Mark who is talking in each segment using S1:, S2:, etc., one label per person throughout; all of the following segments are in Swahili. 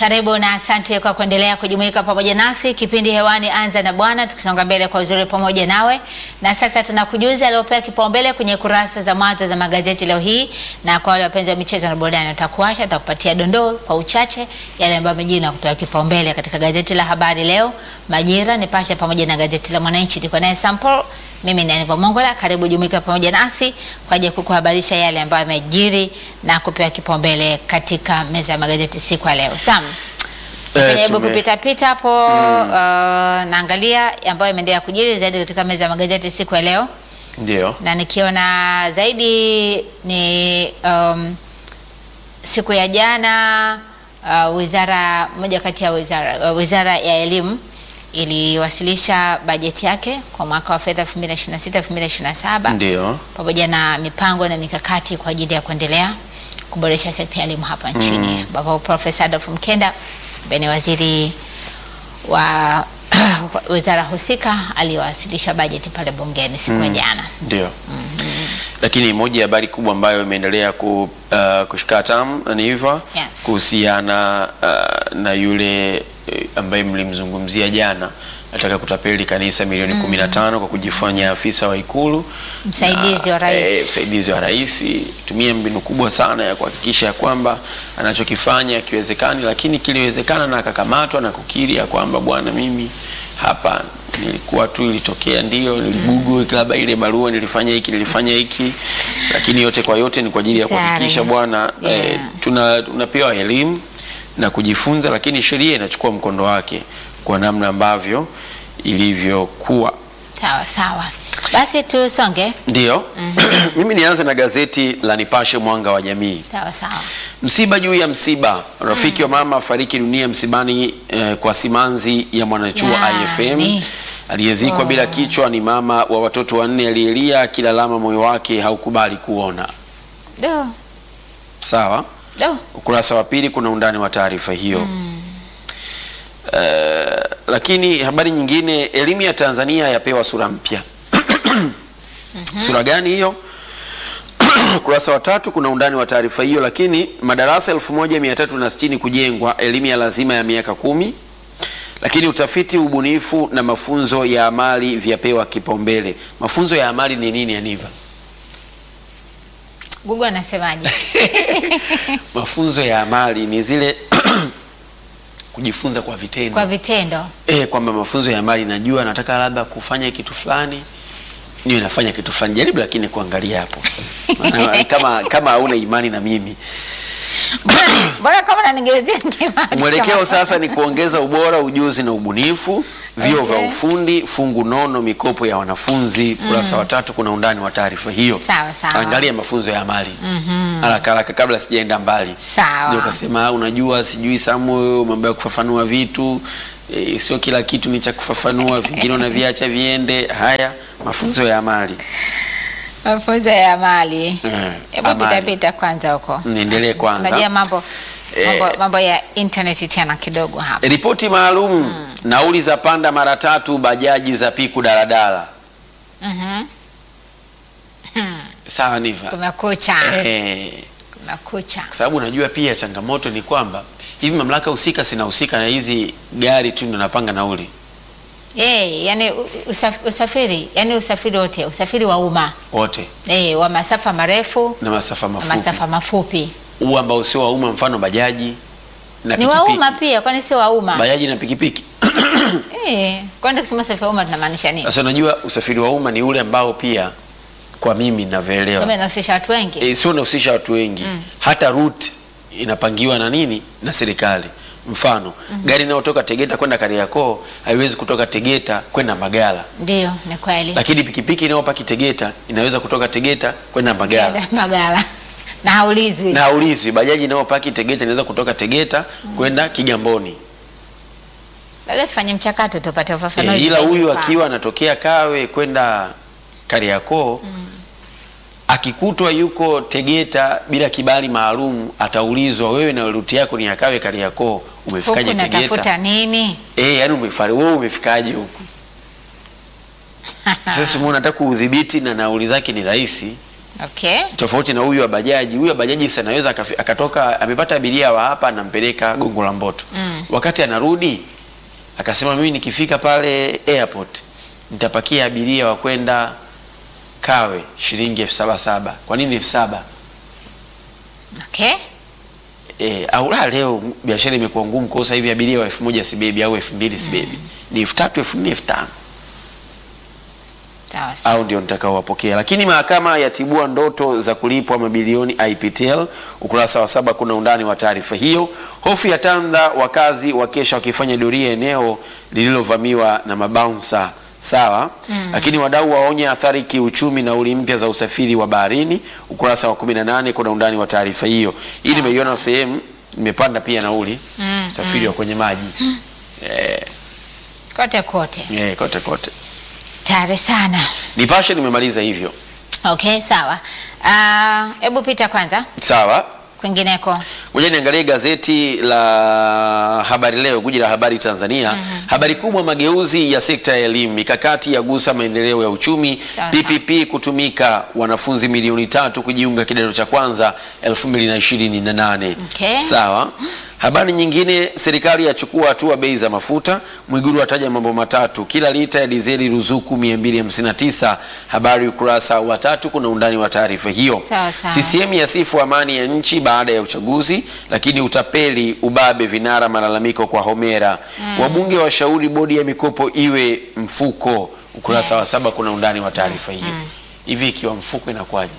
S1: Karibu na asante kwa kuendelea kujumuika pamoja nasi. Kipindi hewani Anza na Bwana, tukisonga mbele kwa uzuri pamoja nawe. Na sasa tunakujuza aliopewa kipaumbele kwenye kurasa za mwanzo za magazeti leo hii, na kwa wale wapenzi wa michezo na burudani, utakuasha takupatia dondoo kwa uchache yale ambayo yamejiri na kupewa kipaumbele katika gazeti la Habari Leo, Majira, Nipashe pamoja na gazeti la Mwananchi. Niko naye Sample, mimi ni Aniva Mongola. Karibu jumuika pamoja nasi kwa ajili ya kukuhabarisha yale ambayo yamejiri na kupewa kipaumbele katika meza ya magazeti siku ya leo. Sam,
S2: Eh,
S1: Jaribu
S2: tume-
S1: kupita pita hapo uh, naangalia ambayo imeendelea kujiri zaidi katika meza ya magazeti siku ya leo,
S2: Ndio.
S1: na nikiona zaidi ni um, siku ya jana uh, wizara moja kati ya wizara, uh, wizara ya elimu iliwasilisha bajeti yake kwa mwaka wa fedha 2026 2027
S2: Ndio.
S1: pamoja na mipango na mikakati kwa ajili ya kuendelea kuboresha sekta ya elimu hapa nchini ambapo Profesa Adolf Mkenda ambaye ni waziri wa wizara husika aliwasilisha bajeti pale bungeni siku ya jana.
S2: Ndio. Lakini moja ya habari kubwa ambayo imeendelea ku, uh, kushika hatamu ni hivyo
S1: Yes.
S2: kuhusiana uh, na yule eh, ambaye mlimzungumzia jana nataka kutapeli kanisa milioni 15 kwa kujifanya afisa wa Ikulu
S1: Msaidizi
S2: Na,
S1: wa rais.
S2: eh, msaidizi wa rais tumie mbinu kubwa sana ya kuhakikisha ya kwamba anachokifanya kiwezekani, lakini kiliwezekana na akakamatwa na kukiri ya kwamba bwana, mimi hapa nilikuwa tu, ilitokea ndio niligugu labda ile barua nilifanya hiki nilifanya hiki, lakini yote kwa yote ni kwa ajili ya
S1: Tayari.
S2: kuhakikisha bwana eh,
S1: Yeah.
S2: tuna tunapewa elimu na kujifunza, lakini sheria inachukua mkondo wake kwa namna ambavyo ilivyokuwa.
S1: Sawa sawa, basi tusonge.
S2: Ndio. Mimi nianze na gazeti la Nipashe Mwanga wa Jamii.
S1: Sawa sawa,
S2: Msiba juu ya msiba, rafiki wa mama afariki dunia msibani eh, kwa simanzi ya mwanachuo
S1: Yaani.
S2: IFM aliyezikwa
S1: Oh.
S2: bila kichwa. Ni mama wa watoto wanne aliyelia akilalama moyo wake haukubali kuona.
S1: do
S2: Sawa,
S1: do
S2: ukurasa wa pili kuna undani wa taarifa hiyo. Eh, lakini habari nyingine, elimu ya Tanzania yapewa sura mpya. Sura gani hiyo? Ukurasa wa tatu kuna undani wa taarifa hiyo. Lakini madarasa 1360 kujengwa, elimu ya lazima ya miaka kumi. Lakini utafiti, ubunifu na mafunzo ya amali vyapewa kipaumbele. Mafunzo ya amali ni nini, Aniva?
S1: Google anasemaje?
S2: Mafunzo ya amali ni zile kujifunza kwa vitendo.
S1: Kwa vitendo.
S2: Eh, kwamba mafunzo ya amali, najua nataka labda kufanya kitu fulani, niwe nafanya kitu fulani, jaribu lakini kuangalia hapo Maana kama kama hauna imani na mimi.
S1: Mbona- Mbona kama nanigezia
S2: Mwelekeo sasa ni kuongeza ubora, ujuzi na ubunifu, vyuo vya
S1: Okay.
S2: ufundi, fungu nono, mikopo ya wanafunzi. Kurasa wa tatu kuna undani wa taarifa hiyo.
S1: Sawa, sawa.
S2: Angalia mafunzo ya amali haraka haraka, kabla sijaenda mbali.
S1: Sawa.
S2: Sije ukasema "Ah, unajua, sijui Samuel, mambo ya kufafanua vitu e, sio kila kitu ni cha kufafanua, vingine unaviacha viende. Haya, mafunzo ya amali
S1: mafunzo ya amali.
S2: Eh,
S1: Hebu
S2: amali.
S1: pita pita kwanza huko.
S2: Niendelee kwanza.
S1: Unajua mambo
S2: Eh.
S1: mambo, mambo ya internet tena kidogo hapa.
S2: Ripoti maalum, nauli za panda mara tatu, bajaji za piku daladala.
S1: Mhm.
S2: Sawa Niva.
S1: Kumekucha.
S2: Eh,
S1: Kumekucha.
S2: kwa sababu unajua pia changamoto ni kwamba hivi mamlaka husika sinahusika na hizi gari tu ndio napanga nauli
S1: Eh, yani u- usaf, usafiri, yani usafiri wote, usafiri wa umma.
S2: wote
S1: Eh, wa masafa marefu
S2: na masafa
S1: na
S2: mafupi,
S1: masafa mafupi.
S2: huu ambao sio wa umma, mfano bajaji na
S1: Ni wa
S2: pikipiki.
S1: umma pia, kwani si wa umma?
S2: bajaji na pikipiki.
S1: Eh, kwani tukisema usafiri wa umma tunamaanisha nini?
S2: Sasa unajua usafiri wa umma ni ule ambao pia kwa mimi
S1: Kama
S2: ninavyoelewa
S1: inahusisha watu wengi.
S2: e, sio unahusisha watu wengi hata route inapangiwa na nini na serikali. Mfano gari inayotoka Tegeta kwenda Kariakoo haiwezi kutoka Tegeta kwenda Magala,
S1: Ndio, ni kweli.
S2: lakini pikipiki inayopaki Tegeta inaweza kutoka Tegeta kwenda Magala
S1: Kenda Magala. Na haulizwi.
S2: na haulizwi. Bajaji inayopaki Tegeta inaweza kutoka Tegeta kwenda Kigamboni.
S1: Labda tufanye mchakato tupate
S2: E,
S1: ufafanuzi.
S2: ila
S1: zaidi
S2: huyu
S1: kwa-
S2: akiwa anatokea Kawe kwenda Kariakoo akikutwa yuko Tegeta bila kibali maalum, ataulizwa wewe na ruti yako ni ya Kawe Kariakoo,
S1: huku
S2: umefikaje
S1: natafuta
S2: Tegeta?
S1: nini?
S2: Eh, yani umefari wewe umefikaje huku? Sasa umeona, nataka kuudhibiti na nauli zake ni rahisi,
S1: Okay.
S2: tofauti na huyu wa bajaji. Huyu wa bajaji sasa anaweza akafi- akatoka amepata abiria wa hapa anampeleka Gongo la Mboto
S1: Mm.
S2: wakati anarudi akasema mimi nikifika pale airport nitapakia abiria wa kwenda Kawe shilingi elfu saba saba. Kwa nini elfu saba?
S1: Okay.
S2: E, au la leo biashara imekuwa ngumu kwa sasa hivi abiria wa elfu moja sibebi au elfu mbili sibebi ni elfu tatu elfu nne elfu tano
S1: Sawa sawa.
S2: au ndio nitakaowapokea. Lakini mahakama yatibua ndoto za kulipwa mabilioni IPTL. Ukurasa wa saba kuna undani wa taarifa hiyo. Hofu ya tanda, wakazi wakesha wakifanya doria eneo lililovamiwa na mabaunsa sawa. Lakini wadau waonya athari kiuchumi, nauli mpya za usafiri wa baharini. Ukurasa wa 18 kuna undani wa taarifa hiyo. Hii nimeiona sehemu imepanda pia nauli usafiri wa kwenye maji eh,
S1: Kote kote.
S2: eh, kote kote.
S1: Tayari sana.
S2: Nipashe nimemaliza hivyo
S1: Okay, sawa. Ah, hebu pita kwanza
S2: sawa.
S1: kwingineko.
S2: Ngoja niangalie gazeti la Habari Leo, guji la habari Tanzania. Habari kubwa, mageuzi ya sekta ya elimu, mikakati ya gusa maendeleo ya uchumi.
S1: Sawa,
S2: PPP kutumika, wanafunzi milioni tatu kujiunga kidato cha kwanza 2028.
S1: Okay.
S2: Sawa. Habari nyingine, serikali yachukua hatua bei za mafuta. Mwiguru ataja mambo matatu, kila lita ya dizeli ruzuku 259. Habari ukurasa wa tatu, kuna undani wa taarifa hiyo.
S1: Sawa, sawa.
S2: CCM yasifu amani ya nchi baada ya uchaguzi, lakini utapeli, ubabe, vinara malalamiko kwa Homera. Wabunge washauri bodi ya mikopo iwe mfuko. Ukurasa wa
S1: Yes.
S2: saba kuna undani wa taarifa hiyo. Hivi ikiwa mfuko inakuwaje?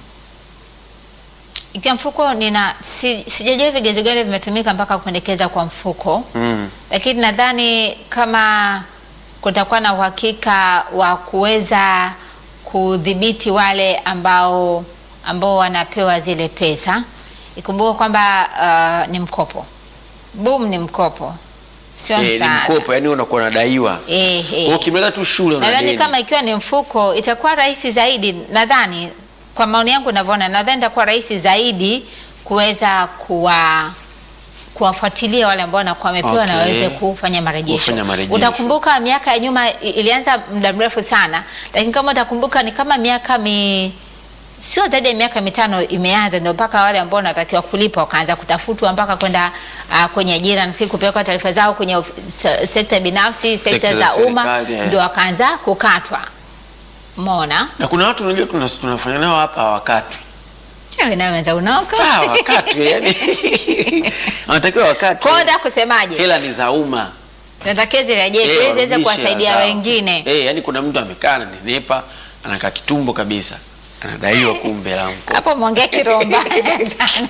S1: Ikiwa mfuko nina si, sijajua vigezo gani vimetumika mpaka kupendekeza kwa mfuko.
S2: Mm.
S1: Lakini nadhani kama kutakuwa na uhakika wa kuweza kudhibiti wale ambao ambao wanapewa zile pesa. Ikumbuke kwamba uh, ni mkopo. Boom ni mkopo. Sio
S2: Eh, ni
S1: msaada.
S2: mkopo, yani unakuwa unadaiwa.
S1: Eh,
S2: Kwa
S1: eh.
S2: hiyo ukimaliza tu shule una
S1: Nadhani
S2: deni.
S1: kama ikiwa ni mfuko itakuwa rahisi zaidi, nadhani kwa maoni yangu ninavyoona, nadhani itakuwa rahisi zaidi kuweza kuwa kuwafuatilia wale ambao wanakuwa wamepewa na
S2: Okay.
S1: waweze kufanya marejesho.
S2: Kufanya marejesho.
S1: Utakumbuka miaka ya nyuma i- ilianza muda mrefu sana, lakini kama utakumbuka ni kama miaka mi sio zaidi ya miaka mitano imeanza, ndio mpaka wale ambao wanatakiwa kulipa wakaanza kutafutwa mpaka kwenda uh, kwenye ajira, nafikiri kupeleka taarifa zao kwenye of- se- sekta binafsi, sekta
S2: Sekta za
S1: za umma,
S2: serikali, eh.
S1: ndio wakaanza kukatwa. Umeona?
S2: Na kuna watu unajua tuna- tunafanya nao hapa hawakatwi.
S1: Wewe nawe wenza unaoka.
S2: Ah, wakatwi yani. Wanatakiwa wakatwi.
S1: Kwa hiyo nataka kusemaje?
S2: Hela ni za umma.
S1: Natakiwa zirejeshwe ili
S2: Eh,
S1: ziweze
S2: warudishe
S1: kuwasaidia
S2: hela zao.
S1: wengine.
S2: Eh, yani kuna mtu amekaa ananenepa, anakaa kitumbo kabisa. Anadaiwa kumbe la mkopo.
S1: Hapo mwongea kiromba sana.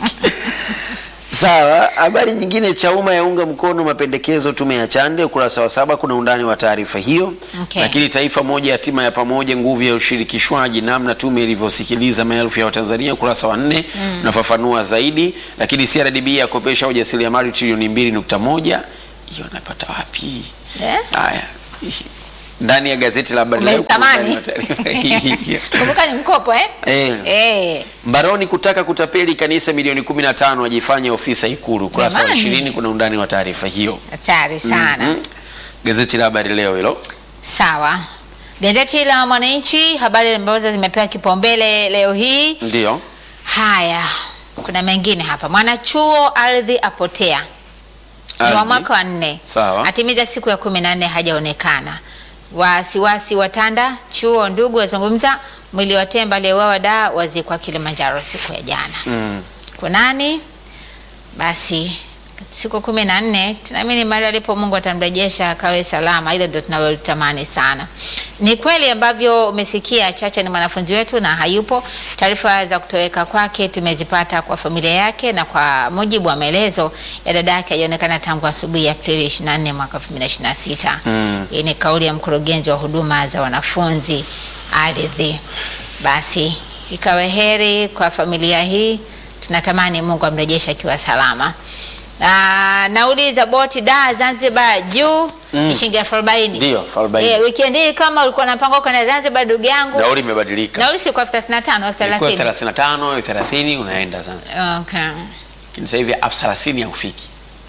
S2: Sawa, habari nyingine Chauma yaunga mkono mapendekezo tume ya Chande, ukurasa wa saba kuna undani wa taarifa hiyo.
S1: Okay.
S2: Lakini taifa moja hatima ya pamoja, nguvu ya ushirikishwaji, namna tume ilivyosikiliza maelfu ya Watanzania, ukurasa wa nne unafafanua zaidi. Lakini CRDB yakopesha ujasiriamali trilioni mbili nukta moja hiyo napata wapi?
S1: Eh?
S2: Haya, ndani ya gazeti la habari leo kuna
S1: Umeitamani?
S2: undani wa taarifa hiyo.
S1: Kumbuka ni mkopo eh?
S2: Eh.
S1: Eh.
S2: Mbaroni kutaka kutapeli kanisa milioni 15 ajifanye ofisa Ikulu. Ukurasa wa
S1: Jamani.
S2: 20 kuna undani wa taarifa hiyo.
S1: Hatari sana.
S2: Mhm. Gazeti la habari leo hilo.
S1: Sawa. Gazeti la Mwananchi, habari ambazo zimepewa kipaumbele leo hii.
S2: Ndio.
S1: Haya, kuna mengine hapa. Mwanachuo ardhi apotea ni wa
S2: Ardhi.
S1: mwaka wa nne,
S2: Sawa.
S1: atimiza siku ya kumi na nne hajaonekana. Wasiwasi watanda chuo, ndugu wazungumza. Mwili wa temba aliyeuawa da wazikwa Kilimanjaro siku ya jana.
S2: Mm.
S1: kunani basi siku kumi na nne tunaamini mahali alipo Mungu atamrejesha akawe salama. Hilo ndio tunalotamani sana. Ni kweli ambavyo umesikia, Chacha ni mwanafunzi wetu na hayupo. Taarifa za kutoweka kwake tumezipata kwa familia yake, na kwa mujibu wa maelezo ya dada yake alionekana tangu asubuhi ya Aprili 24 mwaka 2026.
S2: Mm.
S1: Hii ni kauli ya mkurugenzi wa huduma za wanafunzi ardhi. Basi ikawe heri kwa familia hii, tunatamani Mungu amrejeshe akiwa salama. Ah, nauli za boti da Zanzibar juu
S2: Mm.
S1: ni shilingi elfu arobaini.
S2: Ndio, elfu arobaini.
S1: Eh, weekend hii kama ulikuwa unapanga kwenda Zanzibar ndugu yangu,
S2: Nauli imebadilika.
S1: nauli si kwa elfu thelathini na tano elfu
S2: Ilikuwa
S1: thelathini.
S2: 35, 30 unaenda sasa.
S1: Okay.
S2: Lakini sasa hivi elfu 30 haufiki.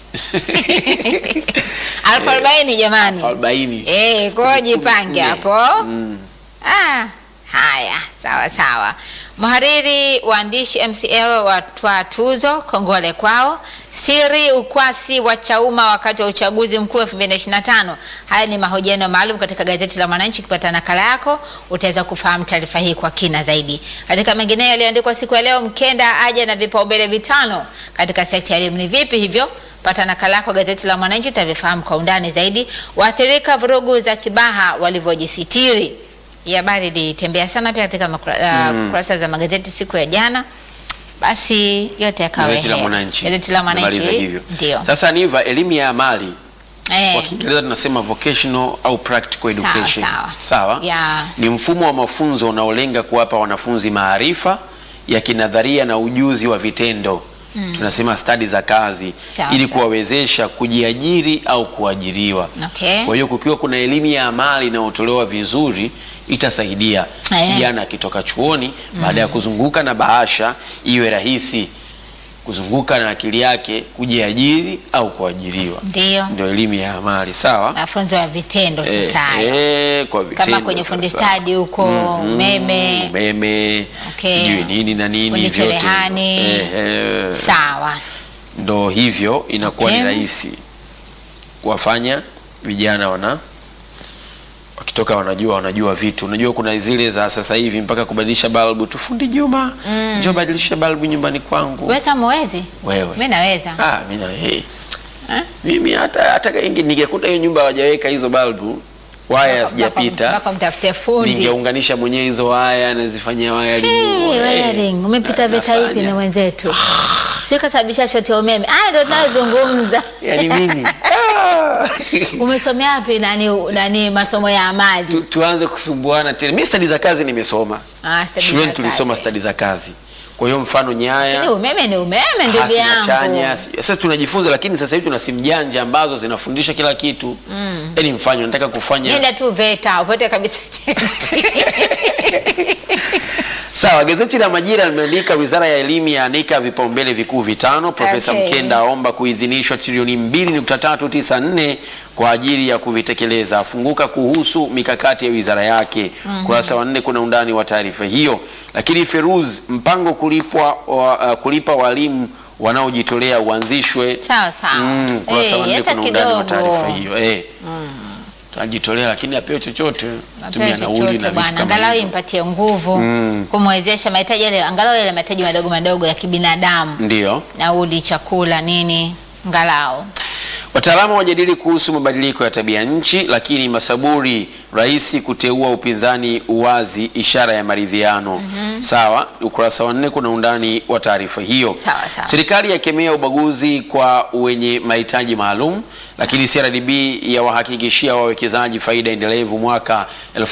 S1: elfu arobaini jamani.
S2: Elfu 40.
S1: Eh, kwa hiyo jipange
S2: Kumi.
S1: hapo.
S2: Mm.
S1: Ah, haya, sawa sawa. Mhariri waandishi MCL watwa tuzo, kongole kwao. Siri ukwasi wa Chauma wakati wa uchaguzi mkuu 2025. Haya ni mahojiano maalum katika gazeti la Mwananchi. Ukipata nakala yako utaweza kufahamu taarifa hii kwa kina zaidi. Katika mengineyo yaliyoandikwa siku ya leo, Mkenda aja na vipaumbele vitano katika sekta ya elimu. Ni vipi hivyo? Pata nakala yako gazeti la Mwananchi utavifahamu kwa undani zaidi. Waathirika vurugu za Kibaha walivyojisitiri. Hii habari ilitembea sana pia katika makura- uh, kurasa za magazeti siku ya jana. Basi yote yakawa
S2: Gazeti la
S1: heri.
S2: Mwananchi.
S1: Gazeti la
S2: Namaliza
S1: Mwananchi
S2: hivyo.
S1: ndio.
S2: Sasa niva elimu ya amali
S1: Eh,
S2: kwa Kiingereza tunasema vocational au practical
S1: Sawa,
S2: education.
S1: sawa.
S2: Sawa?
S1: Ya.
S2: Ni mfumo wa mafunzo unaolenga kuwapa wanafunzi maarifa ya kinadharia na ujuzi wa vitendo. Tunasema stadi za kazi
S1: Sawa,
S2: ili
S1: sawa.
S2: kuwawezesha kujiajiri au kuajiriwa.
S1: Okay.
S2: Kwa hiyo kukiwa kuna elimu ya amali inayotolewa vizuri itasaidia
S1: Eh.
S2: kijana akitoka chuoni baada ya kuzunguka na bahasha iwe rahisi kuzunguka na akili yake kujiajiri au kuajiriwa.
S1: Ndio.
S2: Ndio elimu ya amali, sawa?
S1: Mafunzo ya vitendo
S2: Eh,
S1: sasa. hayo.
S2: eh, kwa vitendo
S1: Kama kwenye fundi
S2: sasa.
S1: stadi huko,
S2: Mhm,
S1: umeme.
S2: umeme
S1: Okay.
S2: sijui nini na nini
S1: Fundi
S2: vyote.
S1: cherehani.
S2: Eh, eh,
S1: Sawa.
S2: ndo hivyo inakuwa
S1: Okay.
S2: ni rahisi kuwafanya vijana wana wakitoka wanajua wanajua vitu. Unajua kuna zile za sasa hivi mpaka kubadilisha balbu tu, fundi Juma njoo badilisha balbu nyumbani kwangu.
S1: Wewe Sam huwezi?
S2: Wewe
S1: Mimi naweza.
S2: ah, mimi na hey.
S1: Eh?
S2: Mimi hata hata inge- ningekuta hiyo nyumba hawajaweka hizo balbu waya
S1: Mpaka-
S2: hazijapita
S1: Mpaka mtafute fundi.
S2: ningeunganisha mwenyewe hizo waya nazifanyia waya
S1: Hey, wiring. Umepita vita ipi na mwenzetu? Sio kasababisha shoti ya umeme. Ah, ndio tunayozungumza.
S2: yani mimi ah.
S1: Umesomea wapi nani nani masomo ya amali?
S2: tu, tuanze kusumbuana tena. Mimi stadi za kazi nimesoma
S1: Ah, stadi za
S2: shuleni,
S1: kazi.
S2: tulisoma stadi za kazi. Kwa hiyo mfano nyaya
S1: Ni umeme ni umeme ndugu
S2: hasi na
S1: yangu.
S2: chanya, si- sasa tunajifunza, lakini sasa hivi tuna simu janja ambazo zinafundisha kila kitu. Yaani mfano nataka kufanya
S1: Nenda tu VETA upate kabisa cheti.
S2: Sawa, gazeti la Majira limeandika wizara ya elimu yaanika vipaumbele vikuu vitano. Profesa
S1: Okay.
S2: Mkenda aomba kuidhinishwa trilioni 2.394 kwa ajili ya kuvitekeleza, afunguka kuhusu mikakati ya wizara yake. Kurasa wa nne kuna undani wa taarifa hiyo. Lakini Feruz, mpango kulipwa wa, uh, kulipa walimu wanaojitolea uanzishwe.
S1: Sawa sawa.
S2: Mm, kurasa
S1: Eh,
S2: wa nne
S1: hata
S2: kuna undani wa
S1: kidogo.
S2: taarifa hiyo eh. Tunajitolea lakini apewe chochote, tumia
S1: Apewe
S2: nauli na
S1: chochote
S2: vitu
S1: bwana,
S2: kama
S1: angalau
S2: hivyo.
S1: impatie nguvu kumwezesha mahitaji yale, angalau yale mahitaji madogo madogo ya kibinadamu,
S2: Ndio.
S1: nauli, chakula, nini, angalau
S2: Wataalamu wajadili kuhusu mabadiliko ya tabia nchi, lakini Masaburi, rais kuteua upinzani uwazi, ishara ya maridhiano. Sawa, ukurasa wa nne kuna undani wa taarifa hiyo.
S1: Sawa, sawa.
S2: Serikali yakemea ubaguzi kwa wenye mahitaji maalum, lakini CRDB yawahakikishia wawekezaji faida endelevu mwaka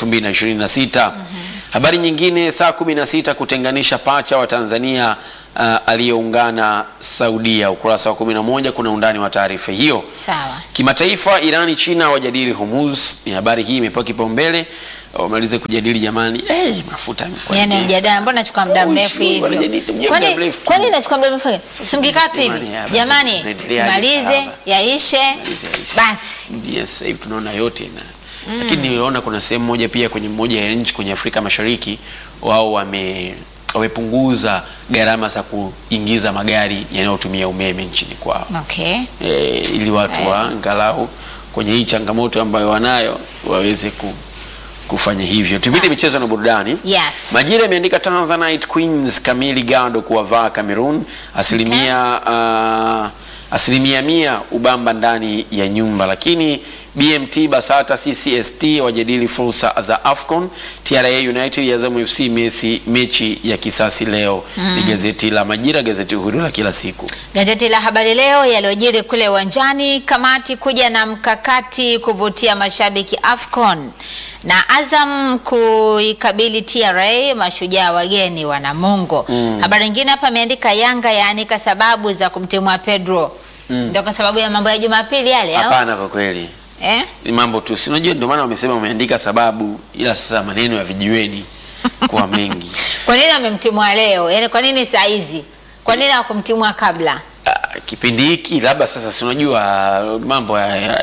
S2: 2026. Habari nyingine, saa 16 kutenganisha pacha wa Tanzania uh, aliyeungana Saudia. Ukurasa wa 11 kuna undani wa taarifa hiyo.
S1: sawa.
S2: Kimataifa, Irani China wajadili Hormuz. Ni habari hii imepewa kipaumbele, wamalize kujadili jamani. Eh, mafuta yamekuwa
S1: Yani
S2: mengi.
S1: mjadala mbona nachukua muda
S2: Oh,
S1: mrefu
S2: sure,
S1: hivyo?
S2: wanajadili muda
S1: Kwani
S2: mrefu.
S1: kwani nachukua muda mrefu? Simngikaa tu hivi.
S2: Jamani, ya, basi
S1: Jamani,
S2: tunaendelea
S1: tumalize
S2: hadi
S1: yaishe
S2: Tumalize yaishe.
S1: basi.
S2: Yes, sasa hivi tunaona yote na lakini niliona kuna sehemu moja pia kwenye moja ya nchi kwenye Afrika Mashariki wao wame wamepunguza gharama za kuingiza magari yanayotumia umeme nchini kwao
S1: Okay.
S2: e, ili watu wa angalau kwenye hii changamoto ambayo wanayo waweze ku, kufanya hivyo. Tupite michezo na burudani.
S1: Yes.
S2: Majira imeandika Tanzanite Queens kamili gado kuwavaa Cameroon asilimia uh, asilimia mia ubamba ndani ya nyumba, lakini BMT Basata CCST wajadili fursa za AFCON. TRA United ya Azam FC Messi mechi ya kisasi leo. Ni gazeti la Majira, gazeti huru la kila siku.
S1: Gazeti la Habari Leo yaliyojiri kule uwanjani, kamati kuja na mkakati kuvutia mashabiki AFCON na Azam kuikabili TRA, mashujaa wageni wa Namungo. Habari nyingine hapa ameandika Yanga yaanika sababu za kumtimua Pedro. Ndio kwa sababu ya mambo ya Jumapili yale au?
S2: Hapana, kwa kweli
S1: Eh?
S2: ni mambo tu, si unajua, ndio maana wamesema wameandika sababu, ila sasa maneno ya vijiweni kuwa mengi
S1: Kwa nini amemtimua leo? Yaani kwa nini saa hizi? Kwa nini hawakumtimua kabla?
S2: Ah, kipindi hiki labda sasa, si unajua mambo ya- ya-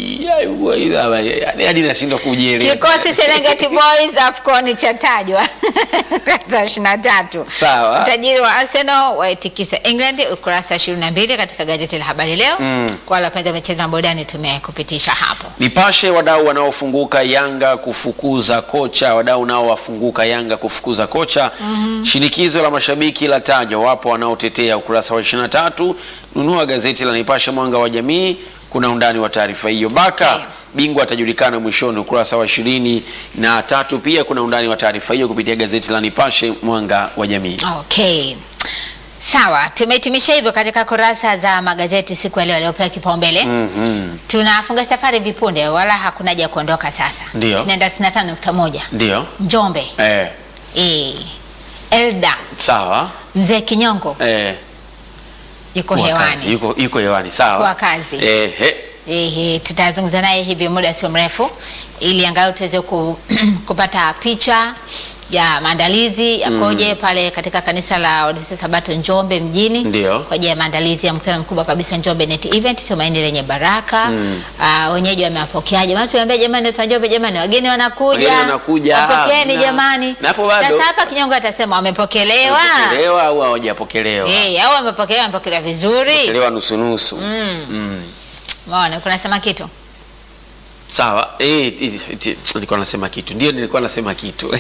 S2: ya- ya- hadi nashindwa kujieleza.
S1: Kikosi Serengeti Boys AFCON chatajwa ukurasa ishirini na tatu.
S2: Sawa.
S1: Utajiri wa Arsenal waitikisa England ukurasa ishirini na mbili katika gazeti la Habari Leo.
S2: Mm.
S1: Kwa wale wapenzi wa michezo na burudani tumekupitisha hapo.
S2: Nipashe, wadau wanaofunguka Yanga kufukuza kocha, wadau nao wafunguka Yanga kufukuza kocha. Shinikizo la mashabiki la tajwa, wapo wanaotetea. Ukurasa wa 23, nunua gazeti la Nipashe mwanga wa jamii, kuna undani wa taarifa hiyo. Baka
S1: Okay.
S2: bingwa atajulikana mwishoni, ukurasa wa ishirini na tatu. Pia kuna undani wa taarifa hiyo kupitia gazeti la Nipashe mwanga wa jamii.
S1: Okay. Sawa, tumehitimisha hivyo katika kurasa za magazeti siku ya leo yaliyopewa kipaumbele.
S2: Mhm.
S1: Tunafunga safari vipunde, wala hakuna haja ya kuondoka sasa.
S2: Ndio.
S1: Tunaenda 95.1
S2: Ndio
S1: Njombe.
S2: eh,
S1: Eh. Elda
S2: sawa
S1: Mzee Kinyongo
S2: eh,
S1: yuko
S2: kuwa
S1: hewani.
S2: kazi. Yuko, yuko hewani sawa
S1: Kuwa kazi.
S2: eh, eh.
S1: Ehe, tutazungumza naye hivi muda sio mrefu ili angalau tuweze ku, kupata picha ya maandalizi yakoje pale katika kanisa la Waadventista Sabato Njombe mjini
S2: Ndio.
S1: kwa ajili ya maandalizi ya mkutano mkubwa kabisa Njombe Net Event, tumaini lenye baraka. Ah, wenyeji wamewapokeaje? Maana tuambia jamani, watu wa Njombe jamani, wageni wanakuja.
S2: Wageni wanakuja.
S1: Wapokeeni
S2: Na-
S1: jamani.
S2: na hapo bado-
S1: Sasa hapa Kinyongo atasema wamepokelewa.
S2: Wamepokelewa au hawajapokelewa?
S1: Eh, au wamepokelewa, wamepokelewa vizuri.
S2: Pokelewa nusu nusu. Mm.
S1: Umeona, kuna sema kitu.
S2: Sawa. Eh, eh, eh, nilikuwa nasema kitu. Ndio nilikuwa nasema kitu.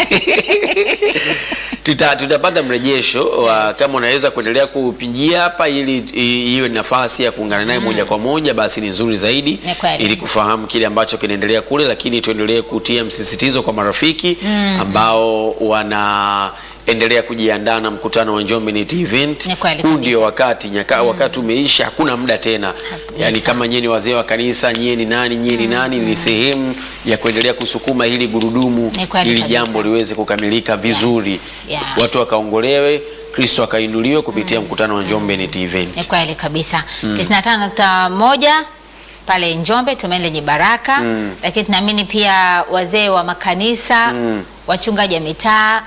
S2: Tuta, tutapata mrejesho wa kama unaweza kuendelea kupigia hapa ili i- iwe nafasi ya kuungana naye moja kwa moja, basi ni nzuri zaidi
S1: Ni kweli.
S2: ili kufahamu kile ambacho kinaendelea kule, lakini tuendelee kutia msisitizo kwa marafiki ambao wanaendelea kujiandaa na mkutano wa Njombe Net Event.
S1: Ni kweli
S2: Huu
S1: kabisa.
S2: ndio wakati nyaka, wakati umeisha, hakuna muda tena. Yaani kama nyie ni wazee wa kanisa, nyie ni nani, nyie ni nani, ni sehemu ya kuendelea kusukuma hili gurudumu
S1: Ni kweli
S2: ili
S1: kabisa.
S2: jambo liweze kukamilika vizuri,
S1: Yes. Yeah.
S2: watu wakaongolewe, Kristo akainuliwe kupitia mkutano wa Njombe Net Event.
S1: Ni kweli kabisa. 95.1 pale Njombe tumaini lenye baraka
S2: Mm.
S1: lakini tunaamini pia wazee wa makanisa
S2: Mm.
S1: wachungaji wa mitaa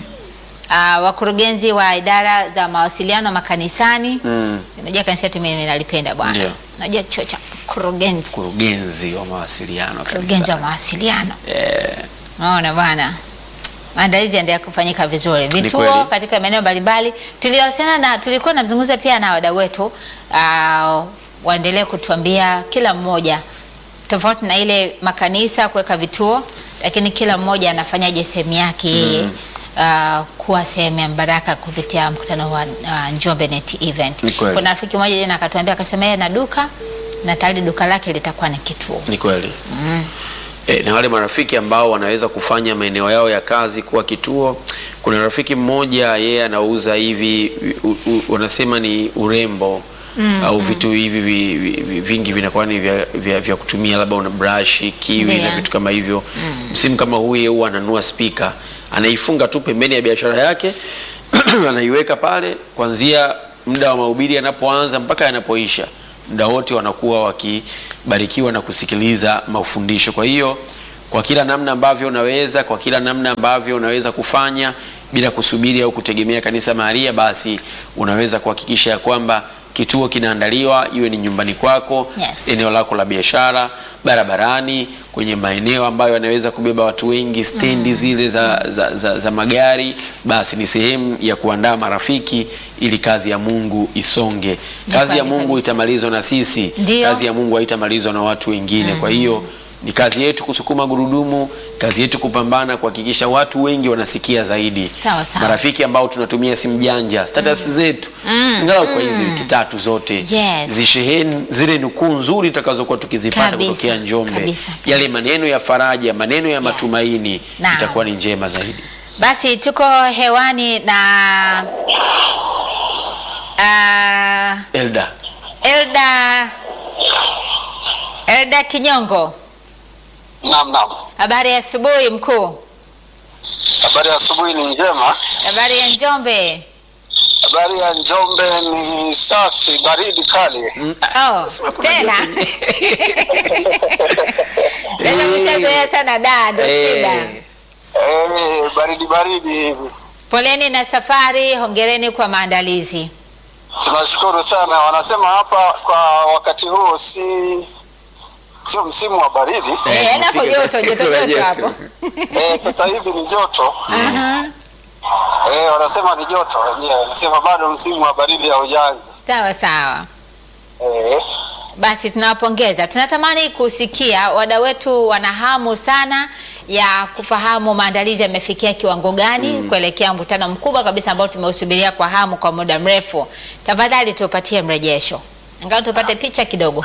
S1: ah, wakurugenzi wa idara za mawasiliano makanisani
S2: Mm.
S1: unajua kanisa yetu mimi nalipenda bwana
S2: Ndio.
S1: unajua chuo cha kurugenzi
S2: Mkurugenzi wa mawasiliano
S1: kurugenzi wa
S2: kabisa.
S1: mawasiliano
S2: Eh,
S1: Naona bwana, maandalizi yaendelea kufanyika vizuri,
S2: kweli.
S1: vituo katika maeneo mbalimbali. Tuliwasiliana na tulikuwa namzungumza pia na wadau wetu uh, waendelee kutuambia kila mmoja, tofauti na ile makanisa kuweka vituo, lakini kila mmoja anafanyaje sehemu yake yeye Uh, kuwa sehemu ya baraka kupitia mkutano wa uh, Njombe Net Event.
S2: Ni kweli.
S1: Kuna rafiki mmoja jana akatuambia akasema yeye na duka na tayari duka lake litakuwa ni kituo.
S2: ni kweli. E, na wale marafiki ambao wanaweza kufanya maeneo yao ya kazi kuwa kituo. Kuna rafiki mmoja yeye anauza hivi u, u, wanasema ni urembo au vitu hivi vi, vi, vi, vingi vinakuwa ni vya, vya, vya kutumia labda una brush, kiwi
S1: Ndiyo.
S2: na vitu kama hivyo. Msimu kama huu yeye huwa ananua spika anaifunga tu pembeni ya biashara yake anaiweka pale kuanzia muda wa mahubiri yanapoanza mpaka yanapoisha muda wote wanakuwa wakibarikiwa na kusikiliza mafundisho. Kwa hiyo kwa kila namna ambavyo unaweza, kwa kila namna ambavyo unaweza kufanya bila kusubiri au kutegemea kanisa mahalia, basi unaweza kuhakikisha ya kwamba kituo kinaandaliwa, iwe ni nyumbani kwako,
S1: Yes.
S2: eneo lako la biashara, barabarani, kwenye maeneo ambayo yanaweza kubeba watu wengi, stendi zile za, za, za, za magari, basi ni sehemu ya kuandaa marafiki ili kazi ya Mungu isonge. Kazi ya
S1: kweli
S2: Mungu
S1: kabisa.
S2: itamalizwa na sisi,
S1: Ndio.
S2: kazi ya Mungu haitamalizwa na watu wengine. Kwa hiyo ni kazi yetu kusukuma gurudumu, kazi yetu kupambana kuhakikisha watu wengi wanasikia zaidi.
S1: Sawa, sawa.
S2: Marafiki ambao tunatumia simu janja, status zetu ingalau kwa hizi wiki tatu zote
S1: Yes.
S2: zisheheni zile nukuu nzuri tutakazokuwa tukizipata
S1: Kabisa,
S2: kutokea Njombe,
S1: kabisa, kabisa.
S2: yale maneno ya faraja, maneno ya matumaini
S1: Naam.
S2: itakuwa ni njema zaidi.
S1: Basi tuko hewani na uh,
S2: Elda,
S1: Elda Elda Kinyongo,
S3: Naam, naam.
S1: habari ya asubuhi mkuu.
S3: Habari ya asubuhi ni njema.
S1: Habari ya Njombe.
S3: Habari ya Njombe ni safi, baridi kali.
S1: Oh, tena tena mshazoea sana da, ndo shida.
S2: Eh,
S3: Eh, baridi baridi hivi.
S1: Poleni na safari, hongereni kwa maandalizi.
S3: Tunashukuru sana. Wanasema hapa kwa wakati huu si sio msimu wa baridi
S1: Eh, yaani hapo joto, joto, joto hapo.
S3: eh, sasa hivi ni joto
S1: Aha.
S3: eh, wanasema ni joto wenyewe, wanasema bado msimu wa baridi haujaanza
S1: Sawa sawa.
S3: eh,
S1: Basi tunawapongeza. Tunatamani kusikia wadau wetu wana hamu sana ya kufahamu maandalizi yamefikia kiwango gani kuelekea mkutano mkubwa kabisa ambao tumeusubiria kwa hamu kwa muda mrefu. Tafadhali tupatie mrejesho, angalau tupate picha kidogo.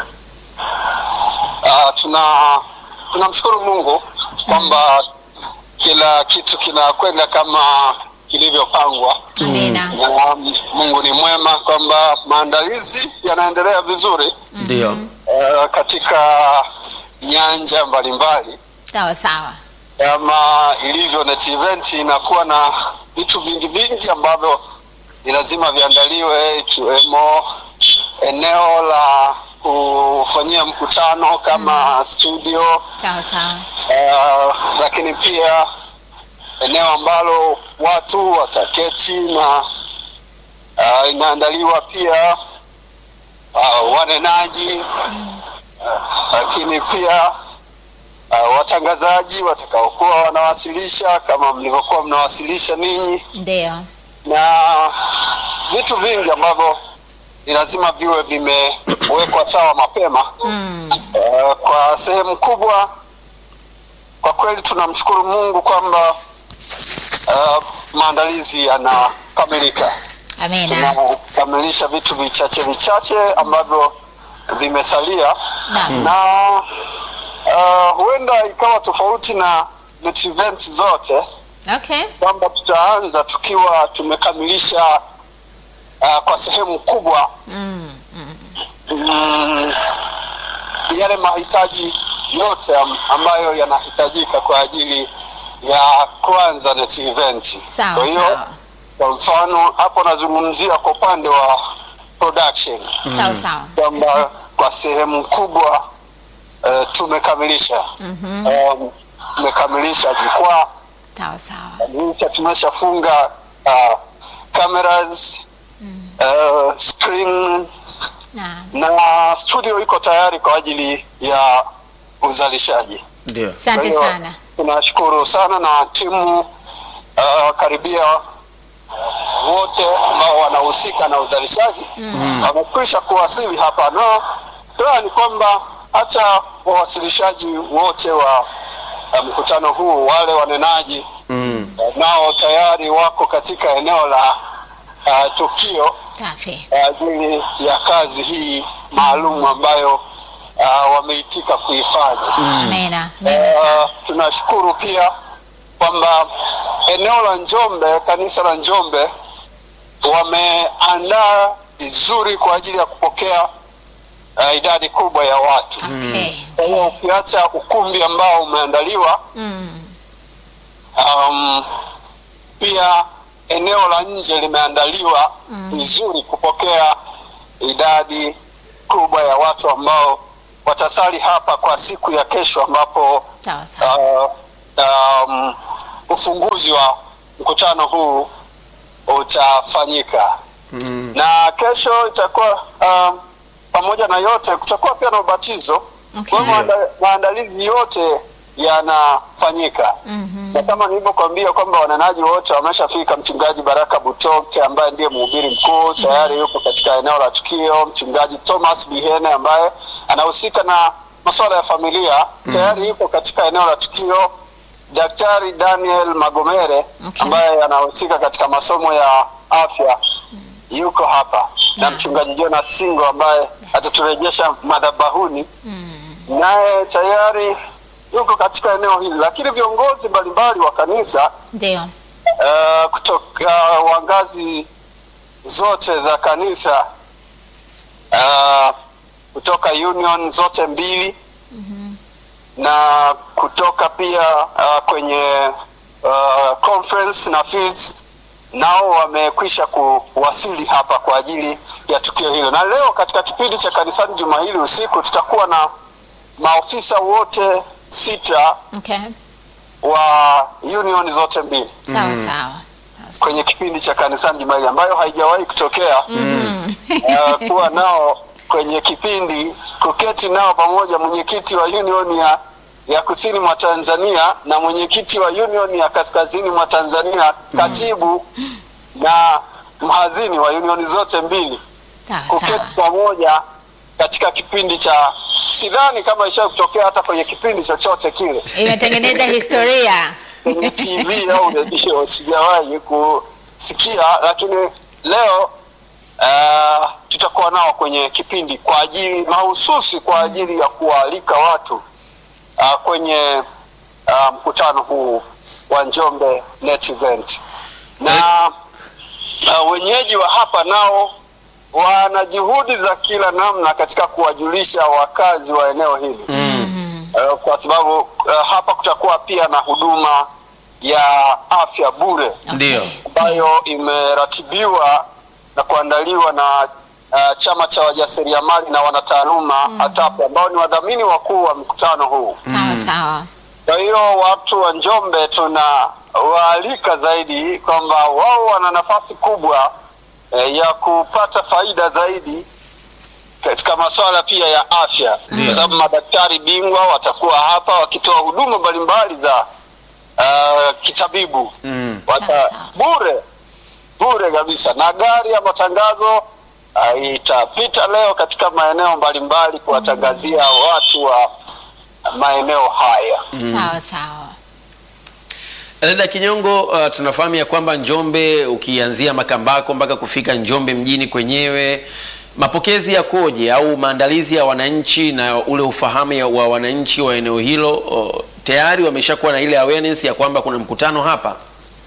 S3: ah, tuna tunamshukuru Mungu kwamba kila kitu kinakwenda kama kilivyopangwa
S1: Amina.
S3: na Mungu ni mwema kwamba maandalizi yanaendelea vizuri
S2: Ndio.
S3: eh, katika nyanja mbalimbali
S1: Sawa sawa.
S3: kama ilivyo net event inakuwa na vitu vingi vingi ambavyo ni lazima viandaliwe ikiwemo eneo la kufanyia mkutano kama studio
S1: Sawa sawa.
S3: uh, lakini pia eneo ambalo watu wataketi na uh, inaandaliwa pia uh, wanenaji uh, lakini pia uh, watangazaji watakaokuwa wanawasilisha kama mlivyokuwa mnawasilisha ninyi
S1: Ndio.
S3: na vitu vingi ambavyo ni lazima viwe vimewekwa sawa mapema
S1: Mm.
S3: Uh, kwa sehemu kubwa kwa kweli tunamshukuru Mungu kwamba uh, maandalizi yanakamilika.
S1: Amina.
S3: Tunakamilisha vitu vichache vichache ambavyo vimesalia
S1: Naam.
S3: na uh, huenda ikawa tofauti na net event zote
S1: Okay.
S3: kwamba tutaanza tukiwa tumekamilisha uh, kwa sehemu kubwa
S1: Mm. Mm.
S3: mm, yale mahitaji yote am- ambayo yanahitajika kwa ajili ya kuanza net event.
S1: Sawa
S3: Kwa hiyo
S1: sawa.
S3: kwa mfano hapo nazungumzia kwa upande wa production
S1: Sawa sawa.
S3: kwamba kwa sehemu kubwa uh, tumekamilisha
S1: Mhm.
S3: um, tumekamilisha jukwaa
S1: Sawa sawa.
S3: Kamilisha, tumeshafunga uh, cameras uh, screen
S1: Naam.
S3: na studio iko tayari kwa ajili ya uzalishaji.
S2: Ndio.
S1: Asante
S3: Kwa hiyo,
S1: sana.
S3: Tunashukuru sana na timu uh, karibia wote ambao wanahusika na uzalishaji wamekwisha kuwasili hapa, na furaha ni kwamba hata wawasilishaji wote wa uh, mkutano huu, wale wanenaji
S2: Mm.
S3: uh, nao tayari wako katika eneo la uh, tukio
S1: Safi.
S3: kwa ajili ya kazi hii maalum ambayo uh, wameitika kuifanya.
S1: Amina. Amina.
S3: Uh, tunashukuru pia kwamba eneo la Njombe, kanisa la Njombe wameandaa vizuri kwa ajili ya kupokea uh, idadi kubwa ya watu.
S1: Okay.
S3: Kwa hiyo ukiacha ukumbi ambao umeandaliwa,
S1: Mm.
S3: um, pia eneo la nje limeandaliwa vizuri kupokea idadi kubwa ya watu ambao watasali hapa kwa siku ya kesho ambapo
S1: Sawa sawa.
S3: uh, um, ufunguzi wa mkutano huu utafanyika
S2: Mm.
S3: na kesho itakuwa um, pamoja na yote kutakuwa pia na ubatizo
S1: Okay.
S3: kwa hiyo maanda- maandalizi yote yanafanyika
S1: Mhm.
S3: na kama nilivyokuambia kwamba wanenaji wote wameshafika. Mchungaji Baraka Butoke ambaye ndiye mhubiri mkuu tayari yuko katika eneo la tukio. Mchungaji Thomas Bihene ambaye anahusika na masuala ya familia tayari yuko katika eneo la tukio. Daktari Daniel Magomere
S1: Okay.
S3: ambaye anahusika katika masomo ya afya yuko hapa na
S1: Yeah.
S3: mchungaji Jonas Singo ambaye ataturejesha madhabahuni
S1: Mm.
S3: naye tayari yuko katika eneo hili, lakini viongozi mbalimbali wa kanisa
S1: Ndio.
S3: uh, kutoka wa ngazi zote za kanisa uh, kutoka union zote mbili na kutoka pia uh, kwenye uh, conference na fields nao wamekwisha kuwasili hapa kwa ajili ya tukio hilo, na leo katika kipindi cha kanisani juma hili usiku tutakuwa na maofisa wote sita
S1: Okay.
S3: wa union zote mbili
S1: Sawa sawa. Sawa
S3: kwenye kipindi cha kanisani juma hili ambayo haijawahi kutokea uh, kuwa nao kwenye kipindi kuketi nao pamoja mwenyekiti wa union ya ya kusini mwa Tanzania na mwenyekiti wa union ya kaskazini mwa Tanzania katibu na mhazini wa unioni zote mbili
S1: Sawa
S3: kuketi
S1: sawa.
S3: pamoja katika kipindi cha sidhani kama isha kutokea hata kwenye kipindi chochote kile
S1: Imetengeneza historia.
S3: kwenye TV au redio sijawahi kusikia, lakini leo uh, tutakuwa nao kwenye kipindi kwa ajili mahususi kwa ajili ya kuwaalika watu uh, kwenye uh, mkutano huu wa Njombe Net Event na uh, wenyeji wa hapa nao wana juhudi za kila namna katika kuwajulisha wakazi wa eneo hili uh, kwa sababu uh, hapa kutakuwa pia na huduma ya afya bure
S2: Ndio.
S3: ambayo imeratibiwa na kuandaliwa na uh, chama cha wajasiriamali na wanataaluma ATAPE ambao ni wadhamini wakuu wa mkutano huu.
S1: Sawa sawa.
S3: Kwa hiyo watu wa Njombe tunawaalika zaidi kwamba wao wana nafasi kubwa eh, ya kupata faida zaidi katika masuala pia ya afya, kwa sababu madaktari bingwa watakuwa hapa wakitoa huduma mbalimbali za uh, kitabibu
S2: Mm.
S3: Wata,
S1: Sawa, sawa.
S3: bure bure kabisa, na gari ya matangazo uh, itapita leo katika maeneo mbalimbali kuwatangazia watu wa maeneo haya.
S1: Sawa sawa.
S2: Dada Kinyongo, uh, tunafahamu ya kwamba Njombe ukianzia Makambako mpaka kufika Njombe mjini kwenyewe, mapokezi yakoje au maandalizi ya wananchi na ule ufahamu ya- wa wananchi wa eneo hilo? Uh, tayari wameshakuwa na ile awareness ya kwamba kuna mkutano hapa?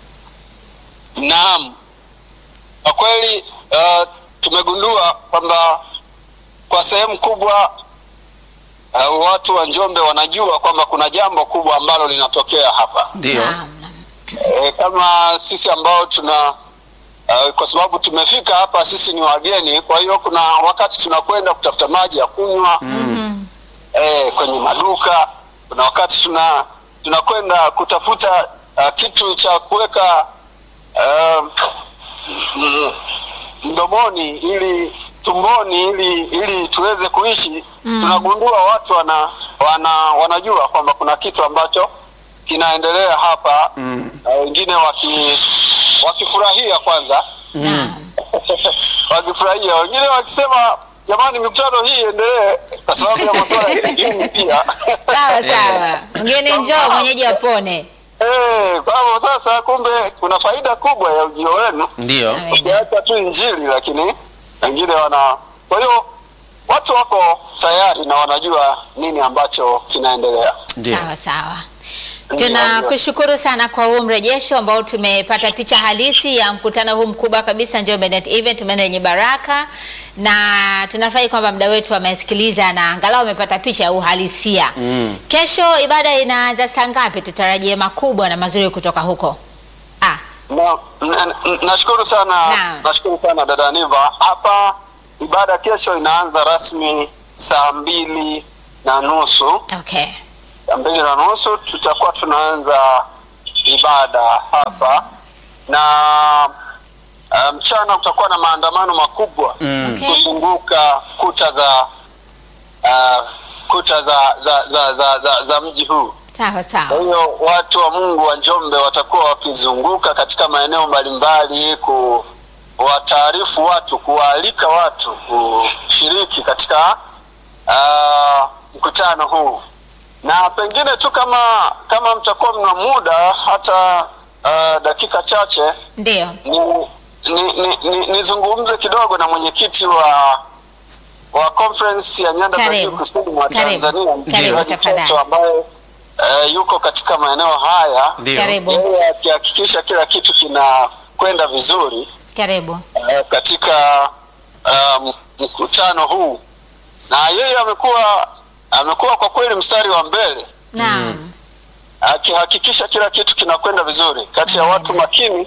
S3: Naam, kwa kweli uh, tumegundua kwamba kwa sehemu kubwa uh, watu wa Njombe wanajua kwamba kuna jambo kubwa ambalo linatokea hapa.
S2: Ndio.
S1: Naam, naam.
S3: E, kama sisi ambao tuna uh, kwa sababu tumefika hapa sisi ni wageni, kwa hiyo kuna wakati tunakwenda kutafuta maji ya kunywa
S1: Mhm.
S3: eh, kwenye maduka. Kuna wakati tuna tunakwenda kutafuta uh, kitu cha kuweka uh, mm, mdomoni ili tumboni ili ili tuweze kuishi
S1: Mm.
S3: tunagundua watu wana, wana wanajua kwamba kuna kitu ambacho kinaendelea hapa
S2: Mm.
S3: na wengine waki wakifurahia kwanza
S1: Naam.
S3: wakifurahia wengine wakisema jamani mikutano hii iendelee kwa sababu ya masuala ya elimu pia
S1: Sawa sawa. Mgeni njoo mwenyeji apone.
S3: Eh, kwa hivyo sasa kumbe kuna faida kubwa ya ujio wenu
S2: Ndio.
S1: Amina.
S3: ukiacha tu injili lakini wengine wana kwa hiyo watu wako tayari na wanajua nini ambacho kinaendelea
S2: Ndio.
S1: Sawa sawa.
S3: Ndio,
S1: Tunakushukuru sana kwa huu mrejesho ambao tumepata picha halisi ya mkutano huu mkubwa kabisa Njombe Net Event maana yenye baraka, na tunafurahi kwamba mda wetu amesikiliza na angalau amepata picha ya uhalisia.
S2: Mm.
S1: Kesho ibada inaanza saa ngapi? Tutarajie makubwa na mazuri kutoka huko. Ah,
S3: Na- na- na- nashukuru sana
S1: Naam.
S3: nashukuru sana dada Niva. Hapa ibada kesho inaanza rasmi saa mbili na nusu
S1: okay.
S3: saa mbili na nusu tutakuwa tunaanza ibada hapa na uh, mchana kutakuwa na maandamano makubwa
S2: Mm.
S1: Okay.
S3: kuzunguka kuta za uh, kuta za za, za, za, za, za mji huu.
S1: Sawa
S3: Kwa
S1: sawa.
S3: hiyo watu wa Mungu wa Njombe watakuwa wakizunguka katika maeneo mbalimbali kuwataarifu watu, kuwaalika watu kushiriki katika uh, mkutano huu, na pengine tu kama kama mtakuwa mna muda hata uh, dakika chache
S1: Ndio.
S3: ni ni, ni, ni, nizungumze kidogo na mwenyekiti wa wa conference ya nyanda za juu
S1: Karibu.
S3: kusini mwa
S1: Karibu.
S3: Tanzania
S1: Karibu,
S3: mchungaji
S1: tafadhali.
S3: Toto ambaye eh, yuko katika maeneo haya
S2: Ndio.
S1: Karibu.
S3: yeye akihakikisha kila kitu kinakwenda vizuri
S1: Karibu.
S3: eh, katika um, mkutano huu na yeye amekuwa amekuwa kwa kweli mstari wa mbele
S1: Naam.
S3: akihakikisha kila kitu kinakwenda vizuri kati ya watu makini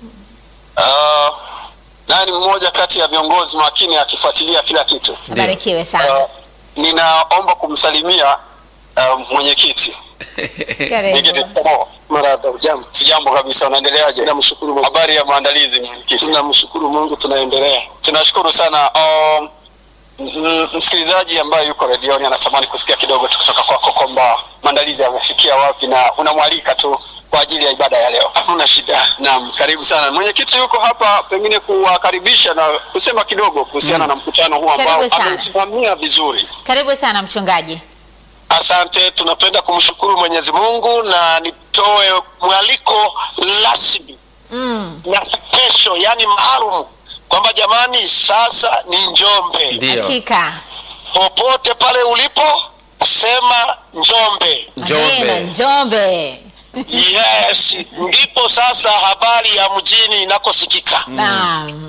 S3: uh, naye ni mmoja kati ya viongozi makini akifuatilia kila kitu
S1: Barikiwe sana.
S3: uh, ninaomba kumsalimia uh, mwenyekiti
S1: Karibu.
S3: Mwenyekiti Tomo. Marada, ujambo? Sijambo kabisa, unaendeleaje? Namshukuru Mungu. Habari ya maandalizi mwenyekiti? Tunamshukuru Mungu, tunaendelea. Tunashukuru sana. Um, m- msikilizaji ambaye yuko redioni anatamani kusikia kidogo tu kutoka kwako kwamba maandalizi yamefikia wapi na unamwalika tu kwa ajili ya ibada ya leo. Hakuna shida. Naam, karibu sana. Mwenyekiti yuko hapa pengine kuwakaribisha na kusema kidogo kuhusiana na mkutano huu ambao
S1: Karibu sana.
S3: ameusimamia vizuri.
S1: Karibu sana mchungaji.
S3: Asante, tunapenda kumshukuru Mwenyezi Mungu na nitoe mwaliko rasmi
S1: Mm.
S3: na special, yani maalum kwamba jamani, sasa ni Njombe.
S2: Ndio.
S1: Hakika.
S3: Popote pale ulipo, sema Njombe.
S2: Njombe.
S1: Amina, Njombe.
S3: Yes, ndipo sasa habari ya mjini inakosikika.
S1: Naam.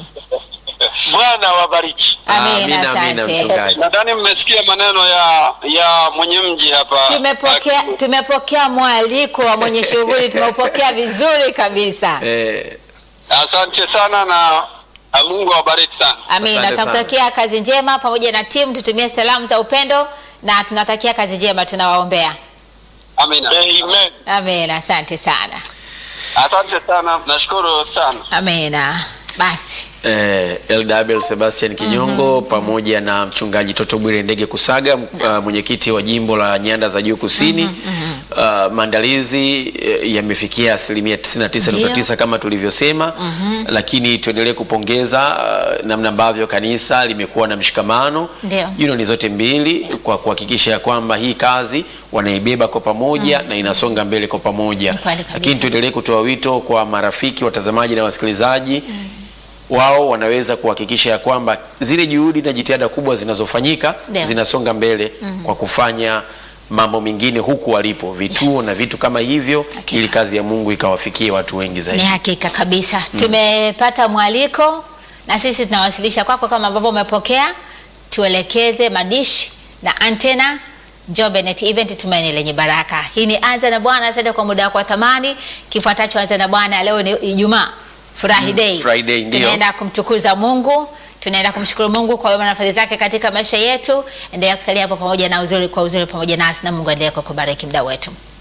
S3: Bwana wabariki.
S1: Amina,
S2: Amina, amina,
S1: asante.
S2: mchungaji.
S3: Nadhani mmesikia maneno ya ya mwenye mji hapa.
S1: Tumepokea tumepokea mwaliko wa mwenye shughuli, tumeupokea vizuri kabisa.
S2: Eh,
S3: Asante sana na na Mungu awabariki sana.
S1: Amina,
S2: Asante sana.
S1: tunakutakia kazi njema pamoja na timu, tutumie salamu za upendo na tunatakia kazi njema, tunawaombea.
S3: Amina. Amen.
S1: Amina, asante sana.
S3: Asante sana, nashukuru sana.
S1: Amina. Basi
S2: eh, Eldabel Sebastian Kinyongo pamoja na mchungaji Toto Bwire Ndege Kusaga uh, mwenyekiti wa jimbo la Nyanda za Juu Kusini. Uh, maandalizi eh, yamefikia asilimia 99.9 kama tulivyosema, lakini tuendelee kupongeza uh, namna ambavyo kanisa limekuwa na mshikamano
S1: Ndio.
S2: unioni zote mbili kwa kuhakikisha ya kwamba hii kazi wanaibeba kwa pamoja na inasonga mbele kwa pamoja,
S1: Ni kweli kabisa.
S2: lakini tuendelee kutoa wito kwa marafiki, watazamaji na wasikilizaji wao wanaweza kuhakikisha ya kwamba zile juhudi na jitihada kubwa zinazofanyika
S1: Ndio.
S2: zinasonga mbele kwa kufanya mambo mengine huku walipo vituo
S1: Yes.
S2: na vitu kama hivyo
S1: Hakika.
S2: ili kazi ya Mungu ikawafikie watu wengi
S1: ni
S2: zaidi.
S1: hakika kabisa tumepata mwaliko na sisi tunawasilisha kwako kama ambavyo umepokea. Tuelekeze madishi na antena Njombe Net Event, tumaini lenye baraka. Hii ni Anza na Bwana. Asante kwa muda wako wa thamani. Kifuatacho Anza na Bwana, leo ni Ijumaa, furahi day.
S2: Friday, ndio.
S1: Tunaenda kumtukuza Mungu, tunaenda kumshukuru Mungu kwa wema na fadhili zake katika maisha yetu. Endelea kusalia hapo pamoja na uzuri kwa uzuri pamoja nasi, na Mungu aendelee kukubariki muda wetu.